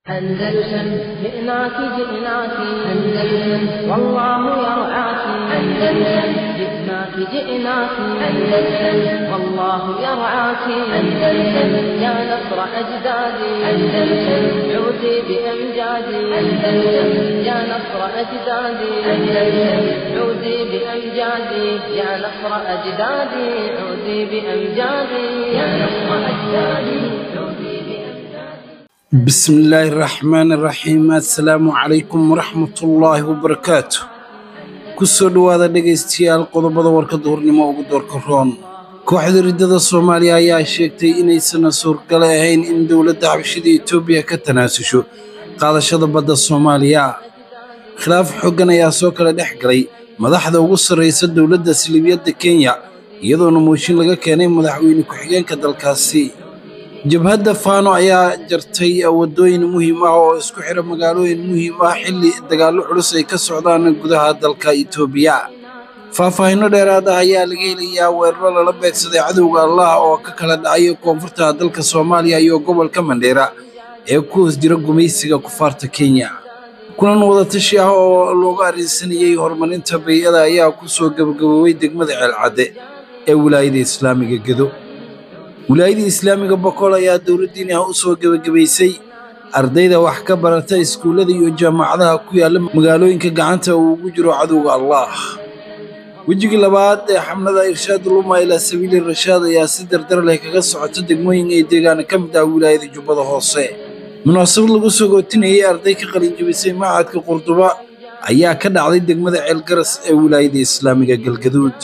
أندلسن جئناك جئناك أندلسن والله يرعاك أندلسن جئناك جئناك أندلسن والله يرعاك أندلسن يا نصر أجدادي أندلسن عودي بأمجادي أندلسن يا نصر أجدادي أندلسن عودي بأمجادي يا نصر أجدادي عودي بأمجادي يا نصر أجدادي عودي بأمجادي بسم الله الرحمن الرحيم assalaamu calaykum waraxmat ullaahi wabarakaatu kusoo dhowaada dhegaystayaal qodobada warka duhurnimo ugu doorka roon kooxda riddada soomaaliya ayaa sheegtay inaysan suurgale ahayn in dowladda xabashida etoobiya ka tanaasusho qaadashada badda soomaaliya khilaaf xoogan ayaa soo kala dhex galay madaxda ugu sarraysa dowladda silibyadda kenya iyadoona mooshin laga keenay madaxweyne ku-xigeenka dalkaasi jabhadda faano ayaa jartay waddooyin muhiim ah oo isku xidha magaalooyin muhiim ah xilli dagaallo culus ay ka socdaan gudaha dalka itoobiya faahfaahinno dheeraad ah ayaa laga helayaa weeraro lala beegsaday cadowga allah oo ka kala dhacay koonfurta dalka soomaaliya iyo gobolka mandheera ee ku hoos jira gumaysiga kufaarta kenya kulan wadatashi ah oo loogu arrinsanayey horumarinta bay'ada ayaa ku soo gabagaboobay degmada ceelcadde ee wilaayada islaamiga gedo wilaayada islaamiga boqol ayaa dowladdiini ah u soo gebagabaysay ardayda wax ka barata iskuullada iyo jaamacadaha ku yaalla magaalooyinka gacanta uu ugu jiro cadowga allah wejigii labaad ee xamlada irshaad luma ilaa sabiili rashaad ayaa si dardar leh kaga socota degmooyin ay deegaana ka mid ah wilaayada jubbada hoose munaasabad lagu soo gootinayay arday ka qalinjabisay macadka qurduba ayaa ka dhacday degmada ceelgaras ee wilaayada islaamiga galgaduud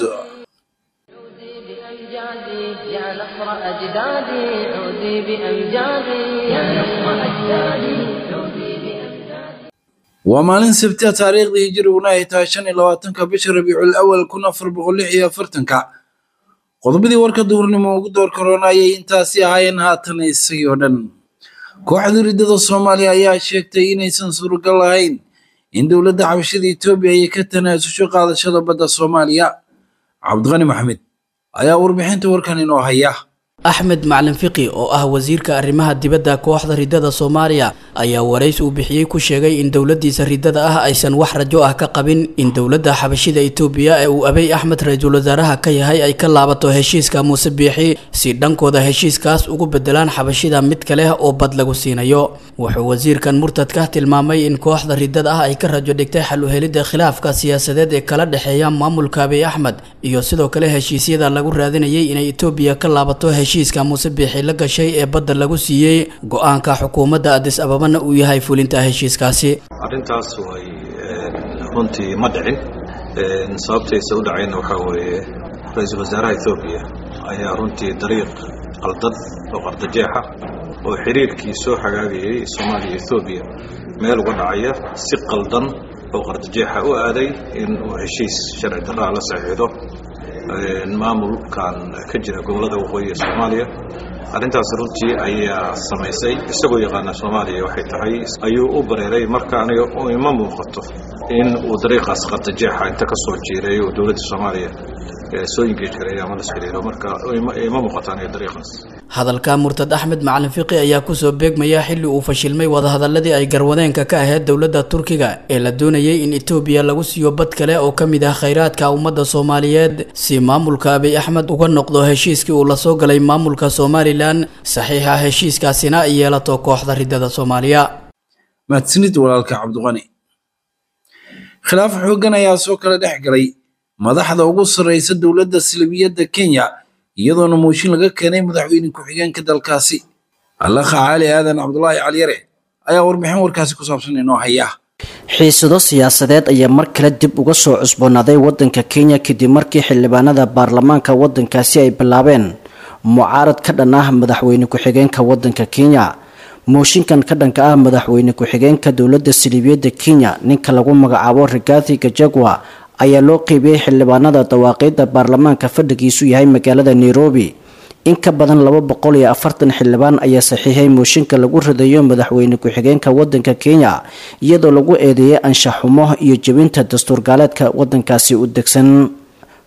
عودي بأمجادي يا نصر أجدادي عودي بأمجادي يا نصر أجدادي عودي بأمجادي waa maalin sabti ah taariikhdii hijiriguna ay tahay shan iyo labaatanka bisha rabiicul awal kun afar boqol lix iyo afartanka qodobadii warka duhurnimo ugu door korona ayay intaasi ahaayeen haatan isagii oo dhan kooxda riddada soomaaliya ayaa sheegtay inaysan suuragal lahayn in dowladda xabashada etoobiya ay ka tanaasusho qaadashada badda soomaaliya cabdiqani maxamed ayaa warbixinta warkan inoo haya axmed macalin fiqi oo ah wasiirka arrimaha dibadda kooxda riddada soomaaliya ayaa warays uu bixiyey ku sheegay in dowladdiisa riddada ah aysan wax rajo ah ka qabin in dowladda xabashida itoobiya ee uu abey axmed ra-iisul wasaaraha ka yahay ay ka laabato heshiiska muuse biixi si dhankooda heshiiskaas ugu bedelaan xabashida mid kale oo bad lagu siinayo wuxuu wasiirkan murtadka tilmaamay in kooxda riddada ah ay ka rajo dhigtay xal u helidda khilaafka siyaasadeed ee kala dhexeeya maamulka abey axmed iyo sidoo kale heshiisyada lagu raadinayay inay itoobiya ka laabato heshiiska muuse biixi la gashay ee badda lagu siiyey go-aanka xukuumadda adis ababana uu yahay fulinta heshiiskaasi arrintaas way runtii ma dhicin sababtaysa u dhacayna waxaa weeye ra-iisul wasaaraha ethoobiya ayaa runtii dariiq qaldan oo qardajeexa oo xiriirkii soo hagaagayay soomaaliya ethoobiya meel uga dhacaya si qaldan oo qardajeexa u aaday in uu heshiis sharci darraa la saxiixdo maamulkan ka jira gobollada waqooyi ee soomaaliya arrintaas runtii ayaa samaysay isagoo yaqaana soomaaliya waxay tahay ayuu u bareeray marka aniga ima muuqato in uu dariiqaas qardajeexa inta ka soo jiiray oo dowladda soomaaliya soo ingeej karay ama las xiriiro marka ima muuqato aniga dariiqaas hadalka murtad axmed macalin fiqi ayaa kusoo beegmaya xilli uu fashilmay wadahadaladii ay garwadeenka ka ahayd dowladda turkiga ee la doonayay in etoobiya lagu siiyo bad kale oo ka mid ah khayraadka ummadda soomaaliyeed si maamulka abiy axmed uga noqdo heshiiskii uu lasoo galay maamulka somalilan saxiixa heshiiskaasina ay yeelato kooxda riddada soomaaliya mahadsanid walaalka cabdiqani khilaaf xooggan ayaa soo kala dhex galay madaxda ugu sarraysa dowladda silibiyadda kenya iyadoona mooshin laga keenay madaxweyne ku-xigeenka dalkaasi allaha cali aadan cabdulaahi caliyare ayaa warbixin warkaasi ku saabsan inoo haya xiisado siyaasadeed ayaa mar kale dib uga soo cusboonaaday wadanka kenya kadib markii xildhibaanada baarlamaanka wadankaasi ay bilaabeen mucaarad ka dhan ah madaxweyne ku-xigeenka wadanka kenya mooshinkan ka dhanka ah madaxweyne ku-xigeenka dowladda siliibiyadda kenya ninka lagu magacaabo rigathi gajagwa ayaa loo qeybiyey xildhibaanada dawaaqiidda baarlamaanka fadhigiisu yahay magaalada nairobi in ka badan laba boqol iyo afartan xildhibaan ayaa saxiixay mooshinka lagu ridayo madaxweyne ku-xigeenka wadanka kenya iyadoo lagu eedeeyay anshax xumo iyo jebinta dastuur gaaleedka wadankaasi u degsan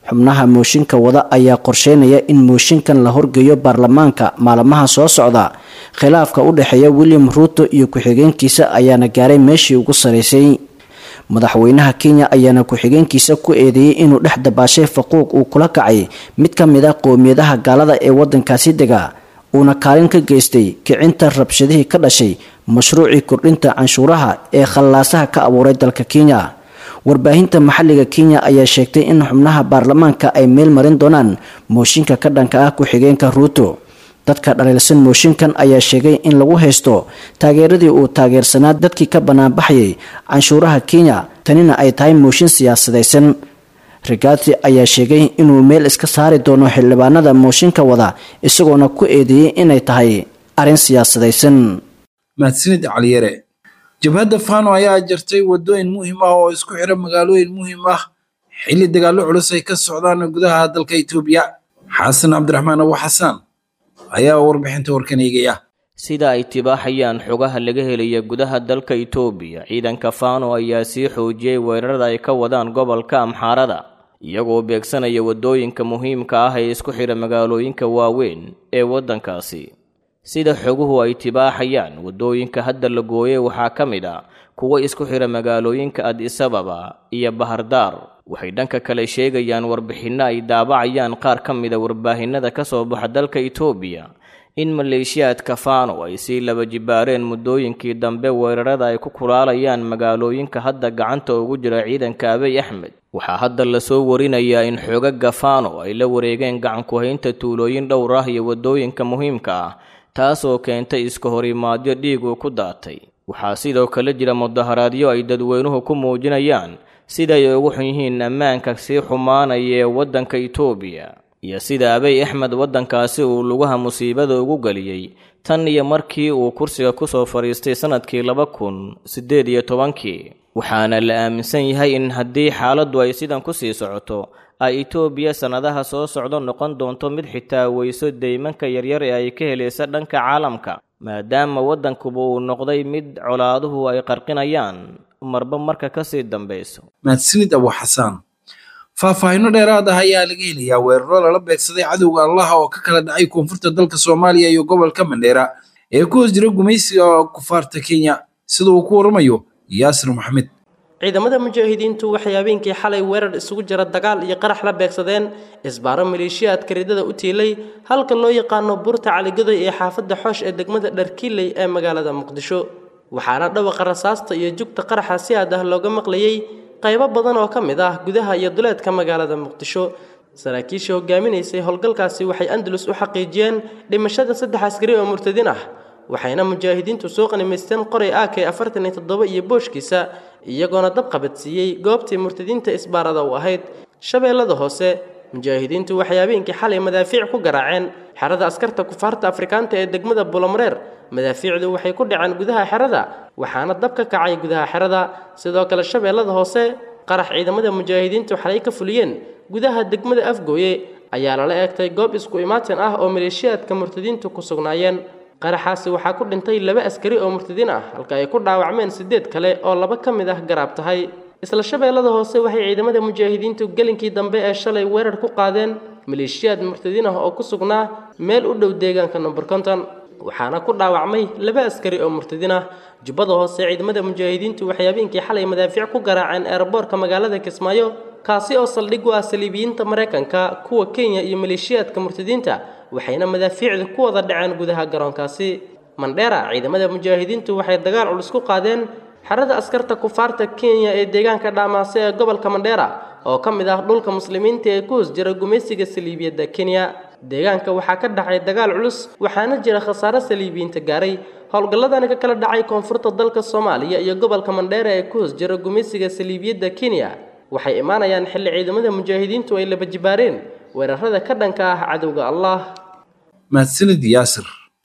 xubnaha mooshinka wada ayaa qorsheynaya in mooshinkan la horgeeyo baarlamaanka maalmaha soo socda khilaafka u dhexeeya william ruuto iyo ku-xigeenkiisa ayaana gaaray meeshii ugu saraysay madaxweynaha kenya ayaana ku-xigeenkiisa ku eedeeyey inuu dhex dabaashay faquuq uu kula kacay mid ka mid a qowmiyadaha gaalada ee wadankaasi dega uuna kaalin ka geystay kicinta rabshadihii ka dhashay mashruucii kordhinta canshuuraha ee khallaasaha ka abuuray dalka kenya warbaahinta maxalliga kenya ayaa sheegtay in xubnaha baarlamaanka ay meel marin doonaan mooshinka ka dhanka ah ku-xigeenka ruuto dadka dhaliilsan mooshinkan ayaa sheegay in lagu haysto taageeradii uu taageersanaa dadkii ka banaanbaxayay canshuuraha kenya tanina ay tahay mooshin siyaasadaysan rigathi ayaa sheegay inuu meel iska saari doono xildhibaanada mooshinka wada isagoona ku eedeeyey inay tahay arrin siyaasadaysan mahadsanid caliyare jabhadda fano ayaa jartay wadooyin muhiim ah oo isku xira magaalooyin muhiim ah xilli dagaallo culus ay ka socdaan gudaha dalka itoobiya xasan cabdiraxmaan abu xasaan ayaa warbixinta warkan eegaya sida ay tibaaxayaan xogaha laga helaya gudaha dalka itoobiya ciidanka fano ayaa sii xoojiyey weerarada ay ka wadaan gobolka amxaarada iyagoo beegsanaya waddooyinka muhiimka ah ee isku xidha magaalooyinka waaweyn ee waddankaasi sida xoguhu ay tibaaxayaan waddooyinka hadda la gooyey waxaa ka mid a kuwa isku xidha magaalooyinka adisababa iyo bahardaar waxay dhanka kale sheegayaan warbixinno ay daabacayaan qaar ka mida warbaahinada ka soo baxa dalka itoobiya in maleeshiyaadka fano ay sii laba jibaareen muddooyinkii dambe weerarada ay ku kulaalayaan magaalooyinka hadda gacanta ugu jira ciidanka abiy axmed waxaa hadda lasoo warinayaa in xoogaga fano ay la wareegeen gacanku-haynta tuulooyin dhowr ah iyo waddooyinka muhiimka ah taasoo keentay iska horimaadyo dhiig uu ku daatay waxaa sidoo kale jira mudaharaadyo ay dadweynuhu ku muujinayaan siday ugu xun yihiin ammaanka sii xumaanaya ee waddanka itoobiya iyo sida abiy axmed waddankaasi uu lugaha musiibada ugu geliyey tan iyo markii uu kursiga ku soo fadhiistay sannadkii laba kun siddeed iyo tobankii waxaana la aaminsan yahay in haddii xaaladdu ay sidan ku sii socoto ay itoobiya sannadaha soo socdo noqon doonto mid xitaa weyso deymanka yaryar ee ay ka helaysa dhanka caalamka maadaama waddankuba uu noqday mid colaaduhu ay qarqinayaan marba marka ka sii dambayso mahadsanid abu xasaan faahfaahinno dheeraad ah ayaa laga helayaa weeraro lala beegsaday cadowga allaha oo ka kala dhacay koonfurta dalka soomaaliya iyo gobolka mandheera ee ku hoos jira gumaysiga kufaarta kenya sida uu ku waramayo yaasir maxamed ciidamada mujaahidiintu waxay habeenkii xalay weerar isugu jira dagaal iyo qarax la beegsadeen isbaaro maleeshiyaadka ridada u tiilay halka loo yaqaano buurta caligadoy ee xaafadda xoosh ee degmada dharkiiley ee magaalada muqdisho waxaana dhawaqa rasaasta iyo jugta qaraxa si aad ah looga maqlayey qaybo badan oo ka mid ah gudaha iyo duleedka magaalada muqdisho saraakiishii hogaaminaysay howlgalkaasi waxay andalus u xaqiijiyeen dhimashada saddex askari oo murtadin ah waxayna mujaahidiintu soo qanimaysteen qoray ak afartan iyo toddoba iyo booshkiisa iyagoona dab qabadsiiyey goobtii murtadiinta isbaarada u ahayd shabeellada hoose mujaahidiintu waxay habeenkii xalay madaafiic ku garaaceen xerada askarta kufaarta afrikaanta ee degmada bulomareer madaafiicdu waxay ku dhaceen gudaha xerada waxaana dab ka kacay gudaha xerada sidoo kale shabeellada hoose qarax ciidamada mujaahidiintu xalay ka fuliyeen gudaha degmada afgooye ayaa lala eegtay goob isku imaatin ah oo maleeshiyaadka murtadiintu ku sugnaayeen qaraxaasi waxaa ku dhintay laba askari oo murtadiin ah halka ay ku dhaawacmeen siddeed kale oo laba ka mid ah garaab tahay isla shabeellada hoose waxay ciidamada mujaahidiintu gelinkii dambe ee shalay weerar ku qaadeen maleeshiyaad murtadiin ah oo ku sugnaa meel u dhow deegaanka number konton waxaana ku dhaawacmay laba askari oo murtadiin ah jubbada hoose ciidamada mujaahidiintu waxay habeenkii xalay madaafiic ku garaaceen eerboorka magaalada kismaayo kaasi oo saldhig u ah saliibiyiinta maraykanka kuwa kenya iyo maleeshiyaadka murtadiinta waxayna madaafiicda ku wada dhaceen gudaha garoonkaasi mandheera ciidamada mujaahidiintu waxay dagaal culus ku qaadeen xerada askarta kufaarta kenya ee deegaanka dhaamaase ee gobolka mandheera oo ka mid ah dhulka muslimiinta ee ku hoos jira gumaysiga saliibiyadda kenya deegaanka waxaa ka dhacay dagaal culus waxaana jira khasaare saliibiyiinta gaaray howlgalladani ka kala dhacay koonfurta dalka soomaaliya iyo gobolka mandheera ee ku hoos jira gumaysiga saliibiyadda kenya waxay imaanayaan xilli ciidamada mujaahidiintu ay laba jibaareen weerarada ka dhanka ah cadowga allah mahadsanid yaasir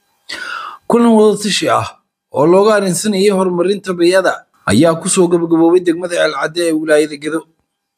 kulan wadatashi ah oo looga arrinsanayay horumarinta bayada ayaa kusoo gabagaboobay degmada ceelcadde ee wilaayada gedo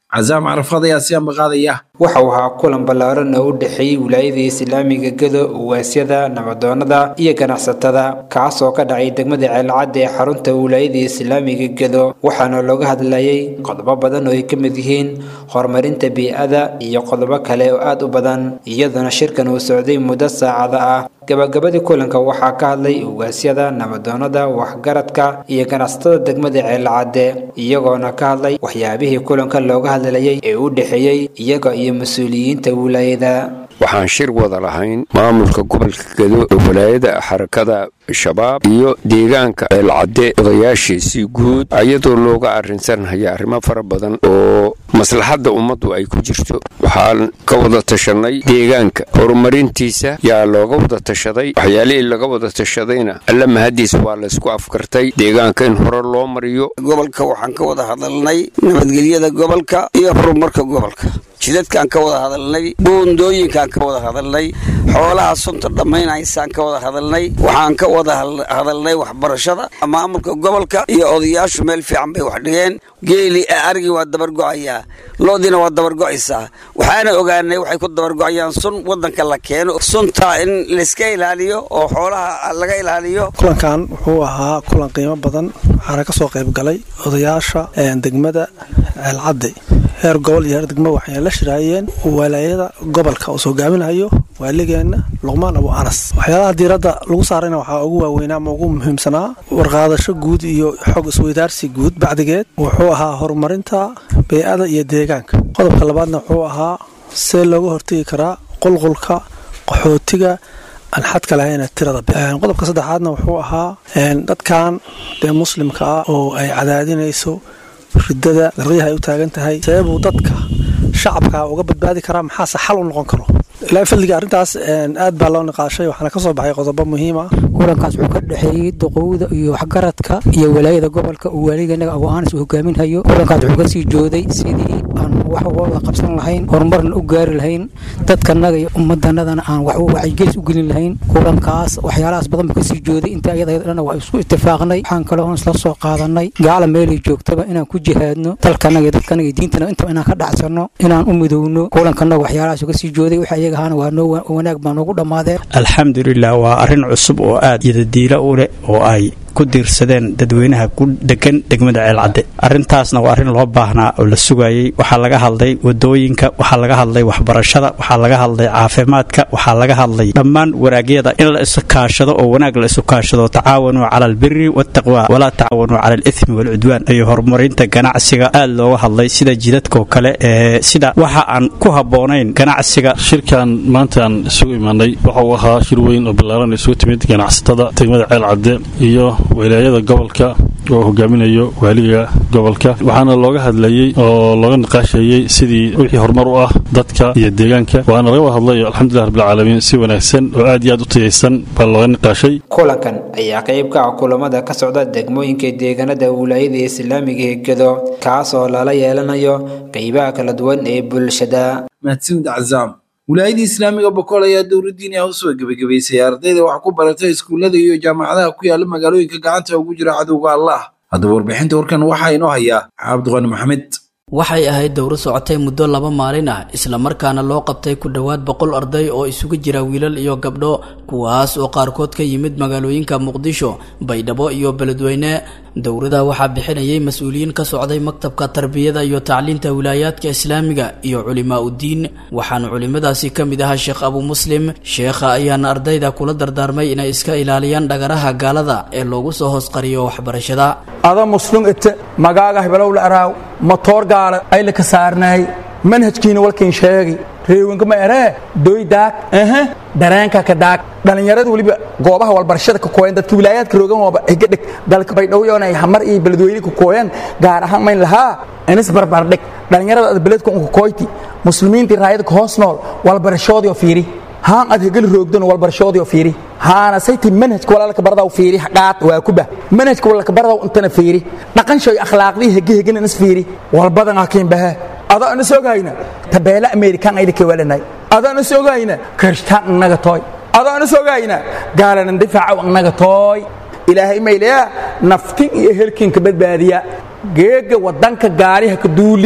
casaam carafaad ayaa si ambaqaadaya waxa uu ahaa kulan ballaaran oo u dhexeeyey wilaayada islaamiga gedo uwaasyada nabadoonada iyo ganacsatada kaas oo ka dhacay degmada ceelcadda ee xarunta wilaayada islaamiga gedo waxaana looga hadlayay qodobo badan oo ay ka mid yihiin horumarinta bii'ada iyo qodobo kale oo aad u badan iyaduna shirkan uu socday muddo saacada ah gabagabadii kulanka waxaa ka hadlay ugaasyada nabadoonada waxgaradka iyo ganacsatada degmada ceelcadde iyagoona ka hadlay waxyaabihii kulanka looga hadlayay ee u dhexeeyey iyaga iyo mas-uuliyiinta wilaayada waxaan shir wada lahayn maamulka gobolka gedo ee walaayada xarakada shabaab iyo deegaanka ceelcadde odayaashiisii guud iyadoo looga arrinsanhaya arrimo fara badan oo maslaxadda ummaddu ay ku jirto waxaan ka wada tashanay deegaanka horumarintiisa yaa looga wada tashaday waxyaalihii laga wada tashadayna alla mahadiis waa laysku afkartay deegaanka in hore loo mariyo gobolka waxaan ka wada hadalnay nabadgelyada gobolka iyo horumarka gobolka jidadkaan ka wada hadalnay buundooyinkaan ka wada hadalnay xoolaha sunta dhammaynaysaan ka wada hadalnay waxaan ka wada hadalnay waxbarashada maamulka gobolka iyo odayaashu meel fiican bay wax dhigeen geeli arigii waa dabargo'ayaa loodiina waa dabargo'aysaa waxaana ogaanay waxay ku dabargo'ayaan sun wadanka la keeno sunta in layska ilaaliyo oo xoolaha laga ilaaliyo kulankan wuxuu ahaa kulan qiimo badan waxaana ka soo qayb galay odayaasha degmada ceelcadde heer gobol iyo heer degmo waxay la shiraayeen walaayada gobolka uu soo gaaminayo waaligeenna luqmaan abu anas waxyaalaha diiradda lagu saarayna waxaa ugu waaweynaa ama ugu muhiimsanaa warqaadasho guud iyo xog isweydaarsi guud bacdigeed wuxuu ahaa horumarinta bey-ada iyo deegaanka qodobka labaadna wuxuu ahaa see looga hortegi karaa qulqulka qaxootiga aan xadka lahayn tirada qodobka saddexaadna wuxuu ahaa dadkan dee muslimka ah oo ay cadaadinayso ridada darqiyaha ay u taagan tahay sababuu dadka shacabka uga badbaadi karaa maxaase xal u noqon karo ilaa fadliga arrintaas aad baa loo niqaashay waxaana ka soo baxay qodobo muhiim ah kulankaas wuxuu ka dhexeeyey duqowda iyo waxgaradka iyo walaayada gobolka uu waaligenaga abu aanis uu hogaaminhayo kulankaas wuxuu kasii jooday sidii aan wax wada qabsan lahayn horumarna u gaari lahayn dadkanaga iyo ummadanadana aan wax wacyigelis u gelin lahayn kulankaas waxyaalahaas badan buu kasii jooday inta iyada dhan waa isku itifaaqnay waxaan kale oon isla soo qaadanay gaala meelay joogtaba inaan ku jihaadno dalkanaga iyo dadkanaga iyo diintana intaba inaan ka dhacsanno inaan u midowno kulankanaga waxyaalahaas kasii jooday waxa iyaga ahaana waa noo wanaag baa noogu dhammaadeen alxamdulilah waa arrin cusub oo aad yadadiila u leh oo ay ku diirsadeen dadweynaha ku degan degmada ceelcadde arrintaasna waa arrin loo baahnaa oo la sugayey waxaa laga hadlay wadooyinka waxaa laga hadlay waxbarashada waxaa laga hadlay caafimaadka waxaa laga hadlay dhammaan wanaagyada in la isu kaashado oo wanaag la isu kaashado tacaawanuu cala albiri waataqwa walaa tacaawanuu cala alithmi waalcudwaan iyo horumarinta ganacsiga aad looga hadlay sida jidadkoo kale ee sida waxa aan ku habboonayn ganacsiga shirkan maanta aan isugu imaanay waxa uu ahaa shir weyn oo ballaaran isugu timid ganacsatada degmada ceelcadde iyo wilaayada gobolka oo hogaaminayo waaliga gobolka waxaana looga hadlayey oo looga niqaashayey sidii wixii horumar u ah dadka iyo deegaanka waana laga wada hadlay alxamdulilah rabbilcaalamiin si wanaagsan oo aad iyo aad u tayaysan baa looga niqaashay kulankan ayaa qayb ka ah kulamada ka socda degmooyinka deegaanada wilaayada islaamiga ee gedo kaas oo lala yeelanayo qeybaha kala duwan ee bulshada mahadsanid cazaam wilaayadii islaamiga bokool ayaa dowladdiini ah usoo gebagabaysay ardayda wax ku baratay iskuullada iyo jaamacadaha ku yaala magaalooyinka gacanta ugu jira cadowga allah haddaba warbixinta warkan waxaa inoo hayaa cabdiqani maxamed waxay ahayd dowro socotay muddo laba maalin ah islamarkaana loo qabtay ku dhowaad boqol arday oo isugu jira wiilal iyo gabdho kuwaas oo qaarkood ka yimid magaalooyinka muqdisho baydhabo iyo beledweyne dowrada waxaa bixinayay mas-uuliyiin ka socday maktabka tarbiyada iyo tacliinta wilaayaadka islaamiga iyo culimaa uddiin waxaana culimadaasi ka mid ahaa sheekh abu muslim sheekha ayaana ardayda kula dardaarmay inay iska ilaaliyaan dhagaraha gaalada ee loogu soo hoosqariyo waxbarashada ada muslim ite magaaga hebelowla araaw matoor gaala ayla ka saarnaay manhajkiina walkiin sheegi reewanka ma eree doy daag aha dareenka ka daag dhallinyarada weliba goobaha walbarashada ka kooyan dadka wilaayaadka roogan waaba higadhig dalka baydhowyoon ay hamar iyo beledweyne ka kooyan gaar ahaan mayn lahaa inis barbardhig dhallinyarada ad beledka unka kooyti muslimiintii raayada ka hoos nool walbarashoodii oo fiiri haan ad hegeli roogdan walbarashoodii oo fiiri haana sayti manhajka walaalka baradaw fiiri qaad waa kuba manhajka walaalka baradaw intana fiiri dhaqan shay akhlaaqdii hege hegen inis fiiri walbadan hakiin bahe adaa inis ogayna tabeela amerikan ayda ka walanay adaa inis ogayna kirishtaan innaga tooy adaa inis ogayna gaalanan difaacaw innaga tooy ilaahay mayleya naftin iyo helkinka badbaadiya geega wadanka gaariha ka duuli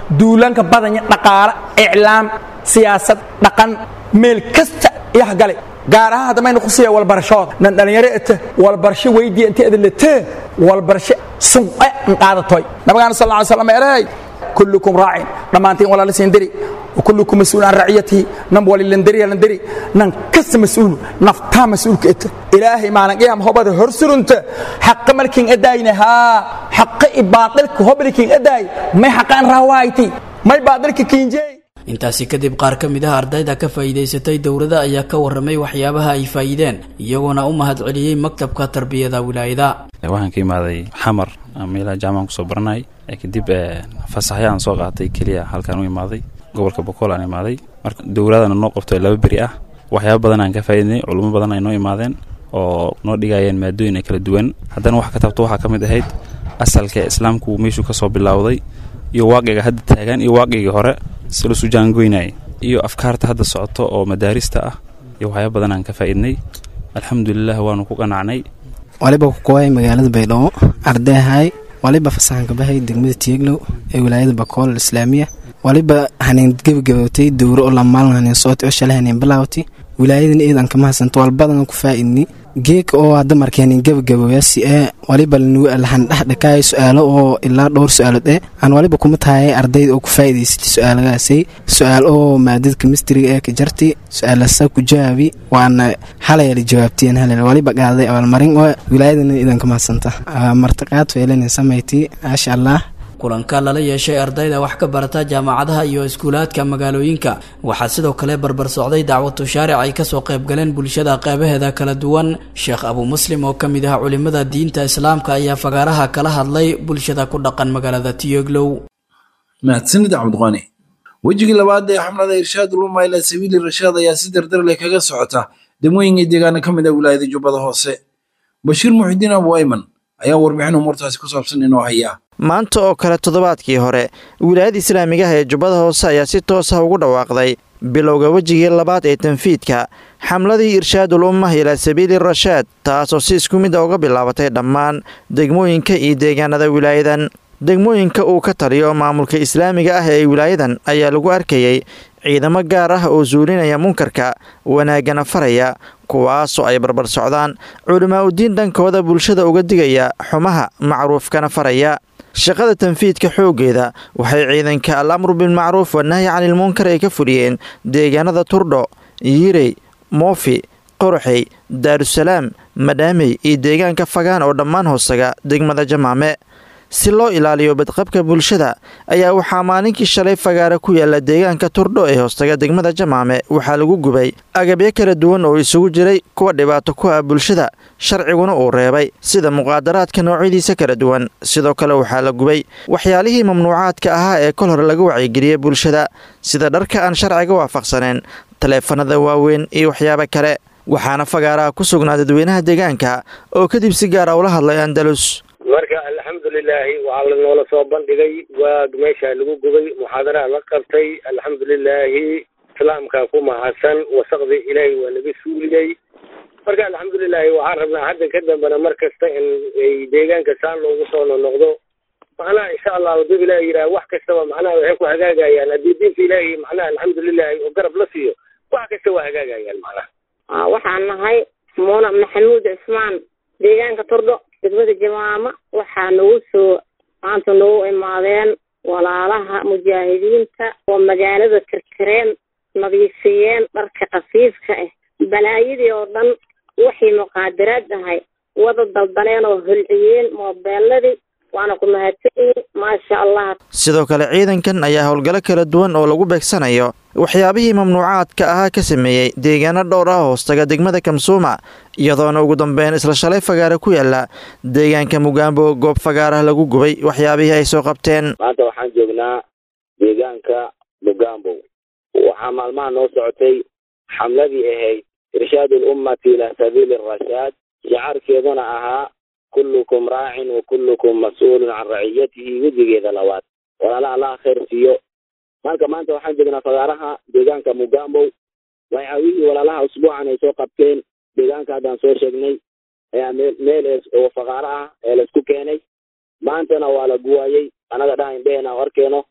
duulanka badanya dhaqaale iclaam siyaasad dhaqan meel kasta yaha gale gaar ahaan hadda maynu kusiiya walbarashooda nan dhallinyaro ete walbarsho weydiya inta edaletee walbarsho sunqe n qaadatoy nabigaana sal lla ly slam ereey kullukum raacin dhammaantiin walaala siindiri وكلكم مسؤول عن رعيته نم ولي لندري لندري نن كس مسؤول نفتا مسؤول كت إلهي ما نقيم هو بده هرسل أنت حق ملكين أداينا ها حق إباطلك هو ملكين أداي ما حق أن روايتي ما إباطلك كينجي intaasi kadib qaar ka mid ah ardayda ka faa'iidaysatay dowladda ayaa ka warramay waxyaabaha ay faa'iideen iyagoona u mahadceliyey maktabka tarbiyada wilaayada waxaan ka imaaday xamar meelaha jaamacan kusoo baranay kadib fasaxyaan soo qaatay keliya halkaan u imaaday gobolka bokool aan imaaday marka dowladana noo qabto laba beri ah waxyaaba badan aan ka faa'iidnay culummo badan ay noo imaadeen oo noo dhigayeen maadooyin kala duwan haddana wax ka tabto waxaa ka mid ahayd asalka islaamku meeshuu ka soo bilowday iyo waaqiga hadda taagan iyo waaqigii hore si lasu jaangoynayay iyo afkaarta hadda socoto oo madaarista ah iyo waxyaaba badan aan ka faa'iidnay alxamdulilah waanu ku qanacnay waliba kukuway magaalada baydhabo ardayahay waliba fasaxanka bahay degmada tieglow ee wilaayada bakool islaamiya waliba hanin gebagabowtay dowro oo lamaalin hanin sooti oo shalay hanin bilaawti wilaayadan eedan kama hasanto walbadan ku faa'idni geeka oo hadda markay hanin gebagabowyaasi ee waliba lahan dhexdhakaay su-aalo oo ilaa dhowr su-aalood eh aan waliba kuma tahay ardayda oo ku faa'iidaysatay su-aalagaasay su-aal oo maadada kemistriga ee ka jarti su-aalasa ku jawaabi waana halayala jawaabtiyan halal waliba qaaday abaalmarin oo wilaayadan eedan kama hasanta martiqaad feelanin samayti maasha allah kulanka lala yeeshay ardayda wax ka barata jaamacadaha iyo iskuulaadka magaalooyinka waxaa sidoo kale barbar socday dacwatu shaaric ay kasoo qaybgaleen bulshada qeybaheeda kala duwan sheekh abu muslim oo ka mid ah culimada diinta islaamka ayaa fagaaraha kala hadlay bulshada ku dhaqan magaalada tiyoglow mahadsanid cabdiqani wejigii labaad ee xamlada irshaad uluma ila sabiili rashaad ayaa si dardar leh kaga socota degmooyinka deegaana ka mid ah wilaayada jubbada hoose bashiir muxidiin abu ayman ayaa warbixin umuurtaasi ku saabsan inoo haya maanta oo kale toddobaadkii hore wilaayada islaamigaha ee jubbada hoose ayaa si toos ah ugu dhawaaqday bilowga wejigii labaad ee tanfiidka xamladii irshaadul ummah ilaa sabiili rashaad taasoo si isku mid a uga bilaabatay dhammaan degmooyinka iyo deegaanada wilaayadan degmooyinka uu ka taliyo maamulka islaamiga ah ee wilaayadan ayaa lagu arkayey ciidamo gaar ah oo suulinaya munkarka wanaaggana faraya kuwaasoo ay barbar socdaan culimaa udiin dhankooda bulshada uga digaya xumaha macruufkana faraya shaqada tanfiidka xooggeeda waxay ciidanka al amru bilmacruuf wanahyi canilmunkar ay ka fuliyeen deegaanada turdho yirey moofi qoroxey daarusalaam madhaamey iyo deegaanka fagaan oo dhammaan hoosaga degmada jamaame si loo ilaaliyo badqabka bulshada ayaa waxaa maalinkii shalay fagaara ku yaala deegaanka turdho ee hoostaga degmada jamaame waxaa lagu gubay agabyo kala duwan oo isugu jiray kuwa dhibaato ku ah bulshada sharciguna uu reebay sida muqaadaraadka noocyadiisa kala duwan sidoo kale waxaa la gubay waxyaalihii mamnuucaadka ahaa ee kol hore laga wacyigeliyey bulshada sida dharka aan sharciga waafaqsaneen taleefanada waaweyn iyo waxyaabo kale waxaana fagaaraha ku sugnaa dadweynaha deegaanka oo kadib si gaara ula hadlay andalus marka alxamdulilaahi waxaa lanoola soo bandhigay waag meesha lagu gubay muxaadaraha la qabtay alxamdulilaahi islaamka ku mahadsan wasaqdii ilaahay waa naga suuliyey marka alxamdulilaahi waxaan rabnaa hadda ka dambena mar kasta in ay deegaanka saan loogu soo nonoqdo macnaha insha allah dib ilahi yidhaha wax kastaba macnaha waxay ku hagaagayaan haddii diinta ilaahi macnaha alxamdulilaahi oo garab la siiyo wax kasta waa hagaagayaan macnaha waxaan nahay muuna maxamuud cismaan deegaanka turdho degmada jamaama waxaa nagu soo maanta nagu imaadeen walaalaha mujaahidiinta oo magaalada karkareen nadiifiyeen dharka khafiifka ah balaayadii oo dhan waxay muqaadaraad ahay wada daldaleen oo holciyeen moobeeladii waana ku mahadsanyihin maasha allah sidoo kale ciidankan ayaa howlgallo kala duwan oo lagu beegsanayo waxyaabihii mamnuucaadka ahaa ka sameeyey deegaano dhowr ah hoostaga degmada kamsuuma iyadoona ugu dambeyn isla shalay fagaara ku yaala deegaanka mugaambo goob fagaarah lagu gubay waxyaabihii ay soo qabteen maanta waxaan joognaa deegaanka mugaambo waxaa maalmaha noo socotay xamladii ahayd irshaad alummati ilaa sabiili rashaad shacaarkeeduna ahaa kullukum raacin wa kullukum mas-uulun can raciyatihi wejigeeda labaad walaala allaha khayr siiyo marka maanta waxaan joognaa fagaaraha deegaanka mugambow waxyaabihii walaalaha usbuucan ay soo qabteen deegaanka haddaan soo sheegnay ayaa meel meel oo fagaaro ah ee laisku keenay maantana waa la guwaayey annaga dhaha indheheena o arkeeno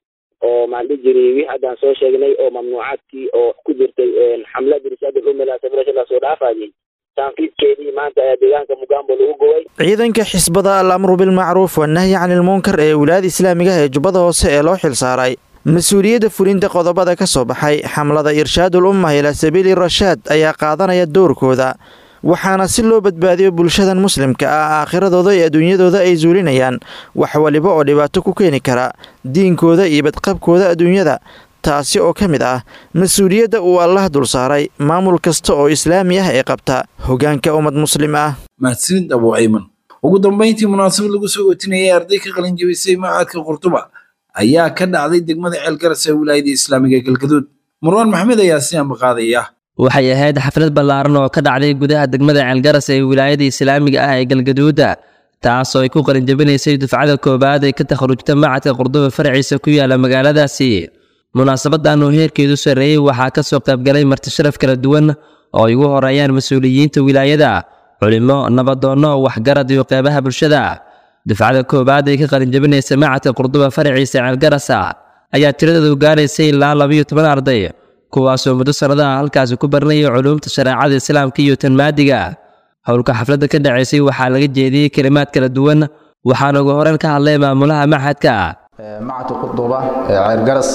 oo maandhi jiray wixii haddaan soo sheegnay oo mamnuucaadkii oo ku jirtay xamlada rishaad ulumma ilaa sabila la soo dhaafayay taanfiidkeedii maanta ayaa deegaanka mugambo lagu gubay ciidanka xisbada al amru bilmacruuf wanahyi canilmunkar ee wilaayada islaamiga ee jubbada hoose ee loo xilsaaray mas-uuliyadda fulinta qodobada ka soo baxay xamlada irshaadul ummah ilaa sabiili rashaad ayaa qaadanaya doorkooda waxaana si loo badbaadiyo bulshadan muslimka ah aakhiradooda iyo adduunyadooda ay zuulinayaan wax waliba oo dhibaato ku keeni kara diinkooda iyo badqabkooda adduunyada taasi oo ka mid ah mas-uuliyadda uu allah dul saaray maamul kasta oo islaami ah ee qabta hoggaanka ummad muslim ah mahadsanid abu ayman ugu dambayntii munaasabad lagu soo ootinayay arday ka qalin jabisay macadka qurtuba ayaa ka dhacday degmada ceelgaras ee wilaayada islaamiga galgaduud marwaan maxmed ayaa si ambaqaadaya waxay ahayd xaflad ballaaran oo ka dhacday gudaha degmada ceelgaras ee wilaayada islaamiga ah ee galgaduuda taasoo ay ku qalinjabinaysay dufcada koowaad ee ka takharujta macadka qurduba faraciisa ku yaala magaaladaasi munaasabadan oo heerkeedu sarreeyey waxaa ka soo qaybgalay martisharaf kala duwan oo ay ugu horeeyaan mas-uuliyiinta wilaayada culimo nabadoonno waxgarad iyo qeybaha bulshada dufcada koowaad ee ka qalinjabinaysa macadka qurduba faraciisa ceelgarasa ayaa tiradoodu gaaraysay ilaa labayo toban arday kuwaasoo muddo sannadaha halkaasi ku baranaya culuumta shareecada islaamka iyo tanmaadiga howlka xafladda ka dhacaysay waxaa laga jeediyey kelimaad kala duwan waxaana ugu horeyn ka hadlay maamulaha maxadka macadka quduba ee ceelgaras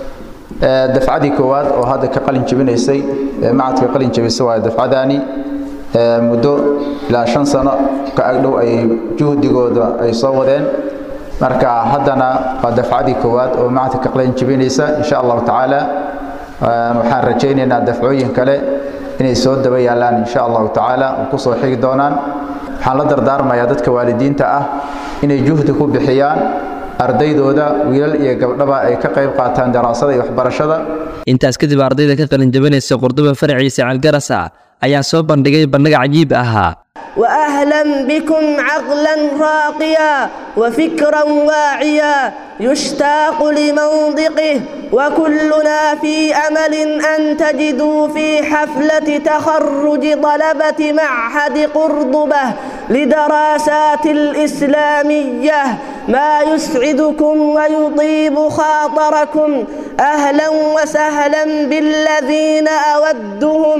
dafcadii koowaad oo hadda ka qalin jebinaysay macadka qalin jebisa waa dafcadaani muddo ilaa shan sano ka agdhow ay juhdigooda ay soo wadeen marka haddana waa dafcadii koowaad oo macadka ka qalin jebinaysa insha allahu tacaala waxaan rajaynaynaa dafcooyin kale inay soo daba yaalaan insha allahu tacaala oo ku soo xigi doonaan waxaan la dardaarmayaa dadka waalidiinta ah inay juhdi ku bixiyaan ardaydooda wiilal iyo gabdhaba ay ka qayb qaataan daraasada iyo waxbarashada intaas kadib ardayda ka qalinjabinaysa qurduba faraciisa ceelgarasa ayaa soo bandhigay bandhig cajiib ahaa واهلا بكم عقلا راقيا وفكرا واعيا يشتاق لمنطقه وكلنا في امل ان تجدوا في حفله تخرج طلبه معهد قرضبه لدراسات الاسلاميه ما يسعدكم ويطيب خاطركم اهلا وسهلا بالذين اودهم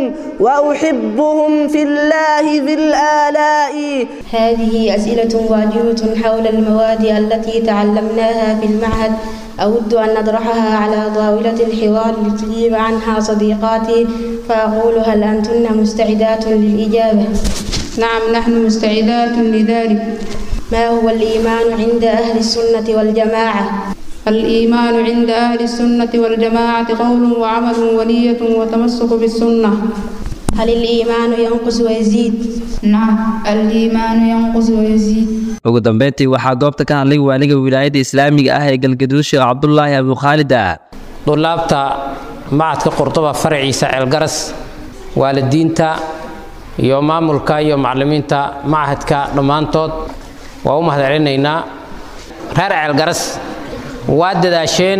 واحبهم في الله ذي الالاء هذه اسئله واجبه حول المواد التي تعلمناها في المعهد أود أن نطرحها على طاولة الحوار لتجيب عنها صديقاتي فأقول هل أنتن مستعدات للإجابة؟ نعم نحن مستعدات لذلك ما هو الإيمان عند أهل السنة والجماعة؟ الإيمان عند أهل السنة والجماعة قول وعمل ونية وتمسك بالسنة هل الإيمان ينقص ويزيد؟ نعم الإيمان ينقص ويزيد ugu dambeyntii waxaa goobta ka hadlay waaliga wilaayada islaamiga ah ee galgaduud sheekh cabdulaahi abukhaalid dulaabta macadka qurduba faraciisa ceelgaras waalidiinta iyo maamulka iyo macallimiinta machadka dhammaantood waa u mahad celinaynaa reer ceelgaras waa dadaasheen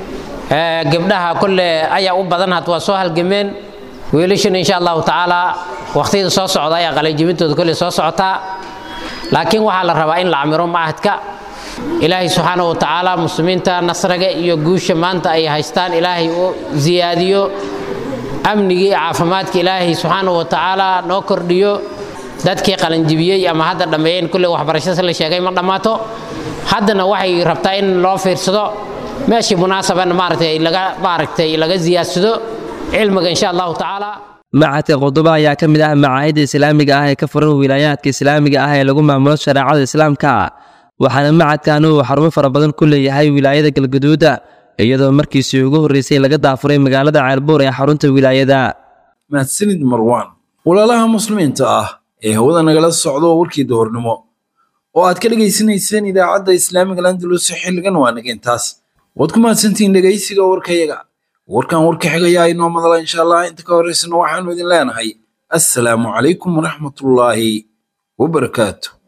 gabdhaha kolle ayaa u badan had waa soo halgameen wiilashana insha allahu tacaala waqtiyada soo socda ayaa qalinjibintooda kolle soo socotaa laakiin waxaa la rabaa in la camiro macahadka ilaahay subxaana wa tacaala muslimiinta nasriga iyo guusha maanta ay haystaan ilaahay u siyaadiyo amnigii iyo caafimaadka ilaahay subxaana wa tacaala noo kordhiyo dadkii qalanjibiyey ama hadda dhammeeyeen kulle waxbarashada la sheegay ma dhammaato haddana waxay rabtaa in loo fiirsado meeshii munaasabana maaragtay laga maaragtay laga siyaadsado cilmiga insha allahu tacaala macadka quduba ayaa ka mid ah macaahidda islaamiga ah ee ka furan wilaayaadka islaamiga ah ee lagu maamulo shareecada islaamka waxaana macadkan uu xarumo fara badan ku leeyahay wilaayada galgaduuda iyadoo markiisii ugu horreysay laga daafuray magaalada ceelbuur ee xarunta wilaayada mahadsanid marwaan walaalaha muslimiinta ah ee hawada nagala socdo warkii duhurnimo oo aad ka dhegaysanayseen idaacadda islaamiga landalus xilligan waa nageentaas waad ku mahadsantihiin dhegaysiga warkayaga warkan warka xigayaa inoo madala insha allah inta ka horreysana waxaanu idin leenahay assalaamu calaykum waraxmatullaahi wabarakaatu